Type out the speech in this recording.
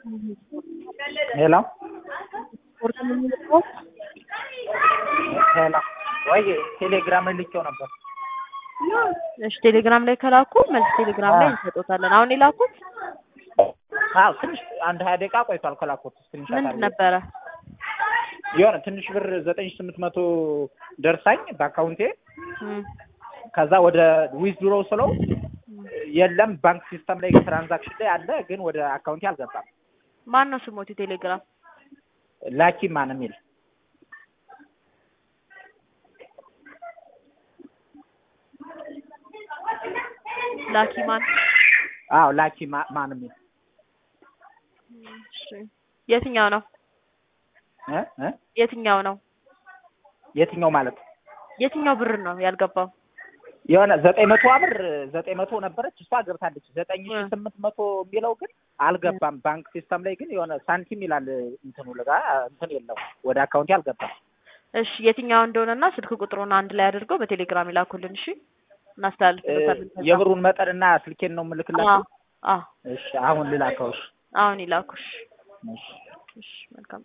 ሄሎ ስፖርት የምንለው ሄሎ ወይ ቴሌግራም ልኬው ነበር። እሺ፣ ቴሌግራም ላይ ከላኩ መልስ ቴሌግራም ላይ እንሰጦታለን። አሁን የላኩት አዎ ትንሽ አንድ ሀያ ደቂቃ ቆይቷል ከላኩት። ትንሽ ምንድን ነበረ? የሆነ ትንሽ ብር ዘጠኝ ሺህ ስምንት መቶ ደርሳኝ በአካውንቴ እም፣ ከዛ ወደ ዊዝድሮ ስለው የለም ባንክ ሲስተም ላይ ትራንዛክሽን ላይ አለ፣ ግን ወደ አካውንቴ አልገባም። ማን ነው ስሞት ቴሌግራም? ላኪ ማን የሚል ላኪ ማን? አዎ ላኪ ማ- ማን የሚል እሺ፣ የትኛው ነው? እ እ የትኛው ነው? የትኛው ማለት የትኛው ብር ነው ያልገባው? የሆነ ዘጠኝ መቶ ብር ዘጠኝ መቶ ነበረች እሷ ገብታለች። ዘጠኝ ሺህ እ። ስምንት መቶ የሚለው ግን አልገባም። ባንክ ሲስተም ላይ ግን የሆነ ሳንቲም ይላል እንትኑ ልጋ እንትን የለው ወደ አካውንቴ አልገባም። እሺ፣ የትኛው እንደሆነና ስልክ ቁጥሩን አንድ ላይ አድርገው በቴሌግራም ይላኩልን። እሺ፣ እናስተላልፍበታለን። ከዛ። የብሩን መጠንና ስልኬን ነው የምልክላችሁ። አዎ፣ አዎ፣ እሺ አሁን ልላከው። እሺ አሁን ይላኩሽ። እሺ እሺ፣ መልካም